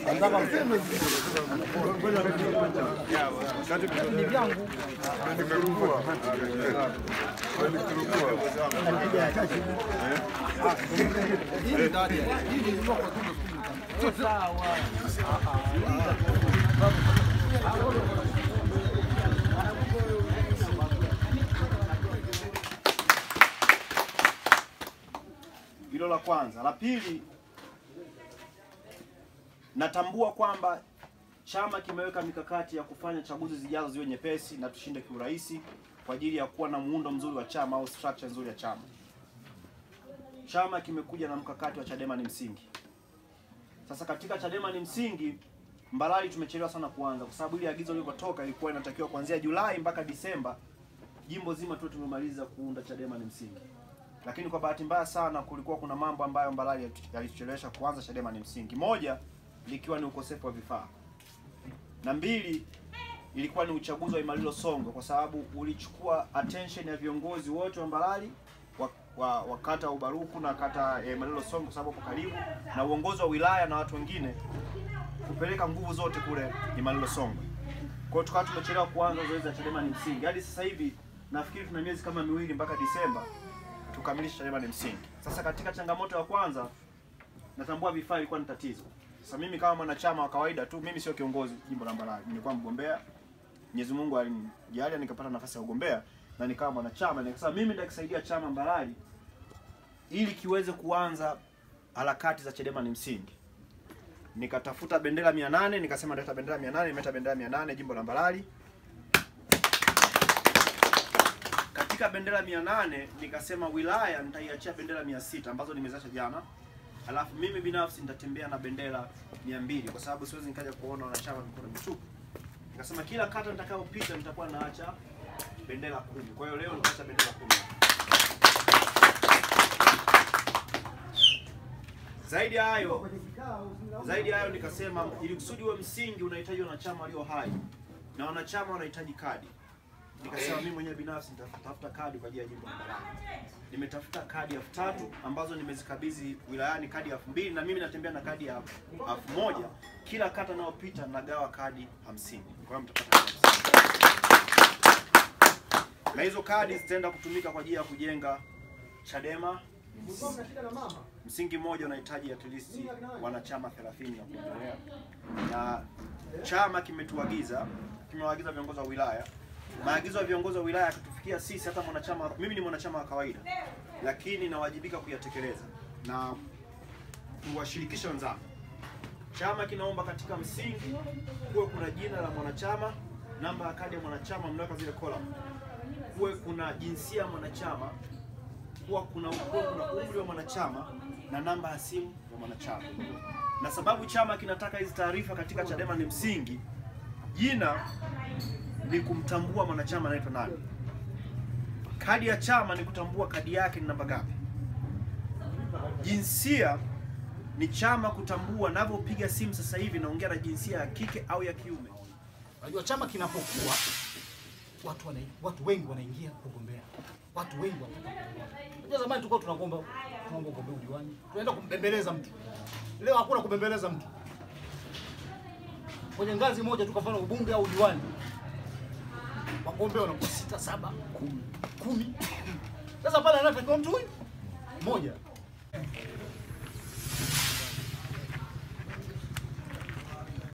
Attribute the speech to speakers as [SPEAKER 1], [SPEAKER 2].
[SPEAKER 1] Hilo la kwanza. La pili, natambua kwamba chama kimeweka mikakati ya kufanya chaguzi zijazo ziwe nyepesi na tushinde kiurahisi kwa ajili ya kuwa na muundo mzuri wa chama au structure nzuri ya chama. Chama kimekuja na mkakati wa Chadema ni msingi. Sasa katika Chadema ni msingi, Mbalali tumechelewa sana kuanza kwa sababu ile agizo lilipotoka ilikuwa inatakiwa kuanzia Julai mpaka Disemba jimbo zima tu tumemaliza kuunda Chadema ni msingi lakini kwa bahati mbaya sana kulikuwa kuna mambo ambayo Mbalali yalituchelewesha kuanza Chadema ni msingi. Moja likiwa ni ukosefu wa vifaa, na mbili ilikuwa ni uchaguzi wa Imalilo Songo, kwa sababu ulichukua attention ya viongozi wote wa Mbalali wa, wa, wa kata Ubaruku na kata ya Imalilo Songo, kwa sababu hapo karibu na uongozi wa wilaya na watu wengine kupeleka nguvu zote kule Imalilo Songo. Kwa hiyo tukawa tumechelewa kuanza zoezi la Chadema ni msingi. Hadi sasa hivi nafikiri tuna miezi kama miwili mpaka Disemba tukamilishe Chadema ni msingi. Sasa katika changamoto ya kwanza, natambua vifaa ilikuwa ni tatizo. Sasa mimi kama mwanachama wa kawaida tu, mimi sio kiongozi jimbo la Mbarali, nilikuwa mgombea. Mwenyezi Mungu alinijalia nikapata nafasi ya ugombea na nikawa mwanachama, nikasema mimi nitakisaidia chama Mbarali ili kiweze kuanza harakati za Chadema ni msingi. Nikatafuta bendera 800 nikasema nitaleta bendera 800 nimeleta bendera 800 jimbo la Mbarali. katika bendera 800 nikasema wilaya nitaiachia bendera 600 ambazo nimezacha jana, alafu mimi binafsi nitatembea na bendera 200 kwa sababu siwezi nikaja kuona wanachama mikono mitupu. Nikasema kila kata nitakayopita nitakuwa naacha bendera kumi. Kwa hiyo leo nitaacha bendera kumi. Zaidi ya hayo, zaidi ya hayo nikasema ili kusudi uwe msingi unahitaji wanachama walio hai na wanachama wanahitaji kadi nikasema mimi mwenyewe binafsi nitatafuta kadi kwa ajili ya jimbo la Mbarali. Nimetafuta kadi elfu tatu ambazo nimezikabidhi wilayani kadi elfu mbili na mimi natembea na kadi ya elfu moja kila kata nayopita nagawa kadi hamsini kwa hiyo mtapata kadi hamsini. na hizo kadi zitaenda kutumika kwa ajili ya kujenga Chadema msingi mmoja unahitaji at least wanachama 30 na kuendelea, na chama kimetuagiza, kimewaagiza viongozi wa wilaya maagizo ya viongozi wa wilaya yakitufikia sisi, hata mwanachama, mimi ni mwanachama wa kawaida, lakini nawajibika kuyatekeleza na kuwashirikisha wenzangu. Chama kinaomba katika msingi kuwe kuna jina la mwanachama, namba ya kadi ya mwanachama, mnaweka zile column, kuwe kuna jinsia ya mwanachama, kuwa kuna kuwe kuna umri wa mwanachama na namba ya simu ya mwanachama. Na sababu chama kinataka hizi taarifa katika Chadema ni msingi, jina ni kumtambua mwanachama anaitwa nani. Kadi ya chama ni kutambua kadi yake ni namba ngapi. Jinsia ni chama kutambua, navyopiga simu sasa hivi naongea na jinsia ya kike au ya kiume.
[SPEAKER 2] Unajua chama kinapokuwa watu wana, watu wengi wanaingia kugombea. Watu wengi wanataka kugombea. Unajua zamani tulikuwa tunaomba tunaomba ugombea udiwani. Tunaenda kumbembeleza mtu. Leo hakuna kubembeleza mtu. Kwenye ngazi moja tu kwa mfano ubunge au udiwani. Wagombea wanakuwa sita, saba, kumi. Kumi. Sasa pale anatakiwa mtu huyu mmoja.